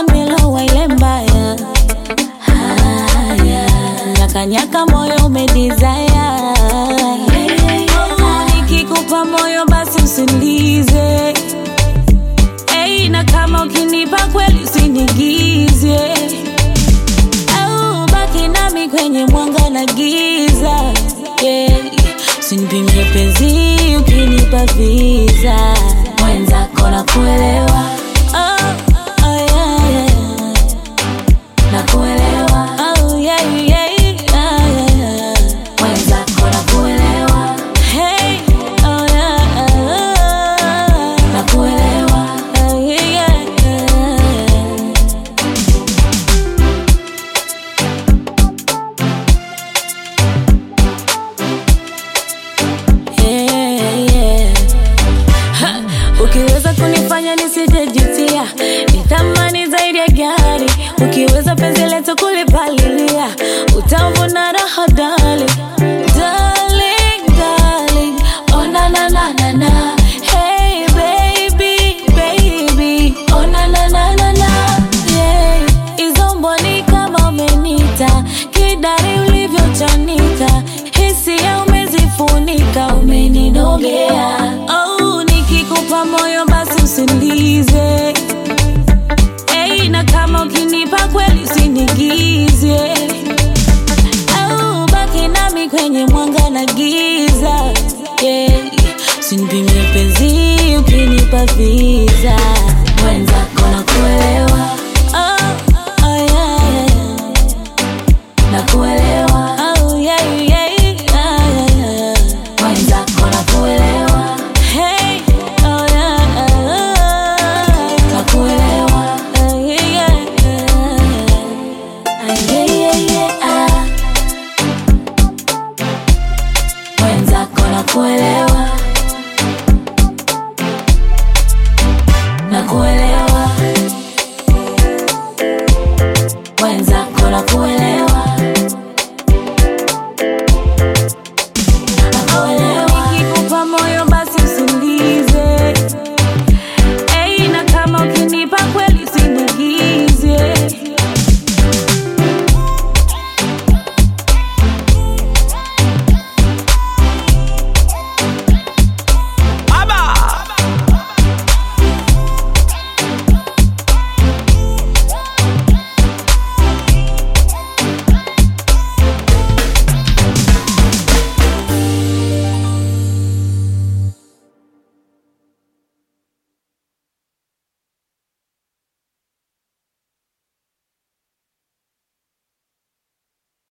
nimelowa ile mbaya haya nyakanyaka moyo umedizaya nikikupa moyo basi usinize Hey, na kama ukinipa kweli usinigize au baki nami kwenye mwanga na giza yeah. Usinipimie penzi ukinipa visa mwenzako na kuelewa oh, oh, yeah, yeah. na kuelewa oh, yeah, yeah, yeah, yeah. mwenzako na kuelewa hey, oh, yeah, yeah. na kuelewa oh, yeah, yeah, yeah. yeah, yeah. Ha, ukiweza kunifanya nisijejutia ni thamani zaidi ya gari ukiweza penzi letu kulipalilia utavuna raha dali Darling, darling, oh na na na na na Hey baby, baby, oh na na na na na yeah. Hizo mboni kama umenita kidari ulivyochanika hisia umezifunika umeninogea oh, nikikupa moyo basi usinize hey, na kama ukinipa kweli usinigize au baki nami kwenye mwanga na giza yeah. usinipimie penzi ukinipa visa mwenzako na kuelewa oh, oh, yeah, yeah. na kuelewa oh, yeah, yeah, yeah, yeah. mwenzako na kuelewa hey, oh, yeah, yeah. na kuelewa oh, yeah, yeah, yeah. Ah, yeah, yeah, yeah, ah. mwenzako na kuelewa na kuelewa mwenzako na kuelewa